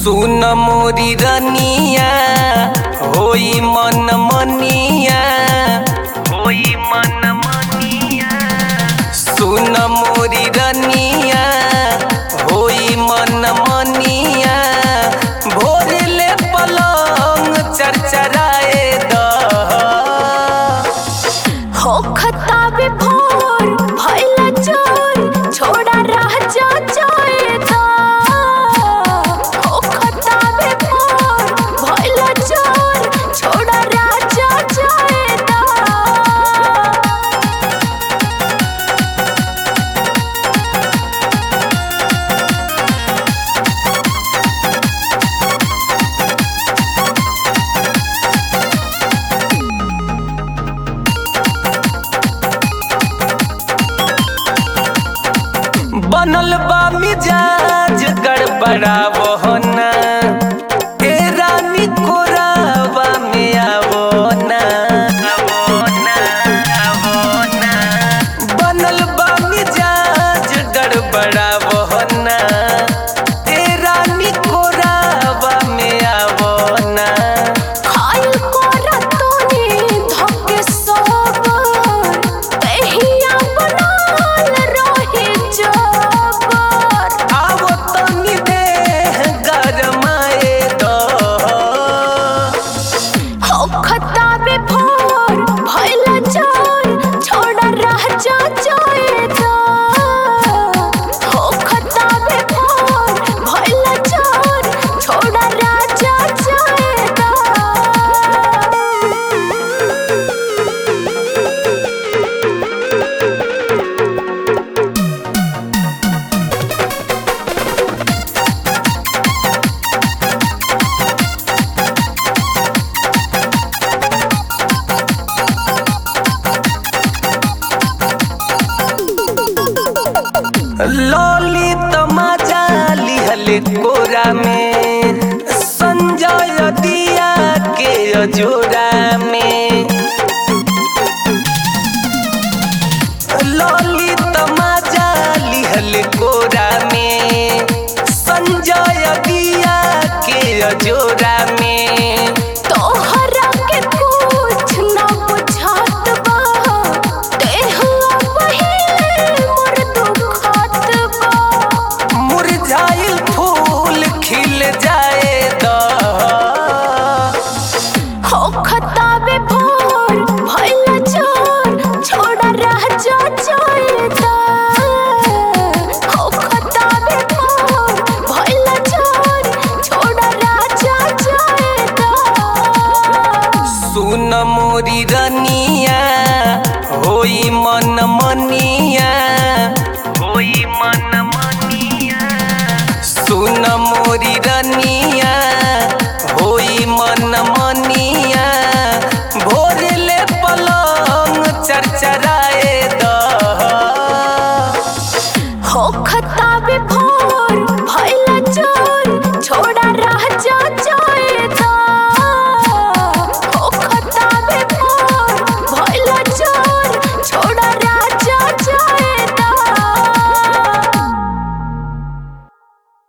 सुन मोरी रनिया होई मन मनिया होई मन मनिया सुन मोरी रनिया होई मन मनिया भोर ले पलंग चरचराए द हो खताबे भोर भइला चोर छोड़ा रह जा जाएगा हो खताबे भोर भइला चोर छोड़ा रह जा जाएगा बनल बा मिजाज गड़बड़ावो ना ए रानी कोरावा में आवो ना आवो ना आवो ना बनल बा मिजाज गड़बड़ावो ना ए रानी कोरावा में आवो ना खाइल कोरा तोने धके सोबर तहिया बनाल रहे जबर आवो तनी देह गरमाए दो हो खताबे भोर भइला चोर छोड़ा रह जा जाएगा हो खताबे भोर भइला चोर छोड़ा रह जा जाएगा लॉली तमाजा लिहल कोरा में संजय दिया के अजोरा में लॉली तमाजा लिहल कोरा में संजय दिया के अजोरा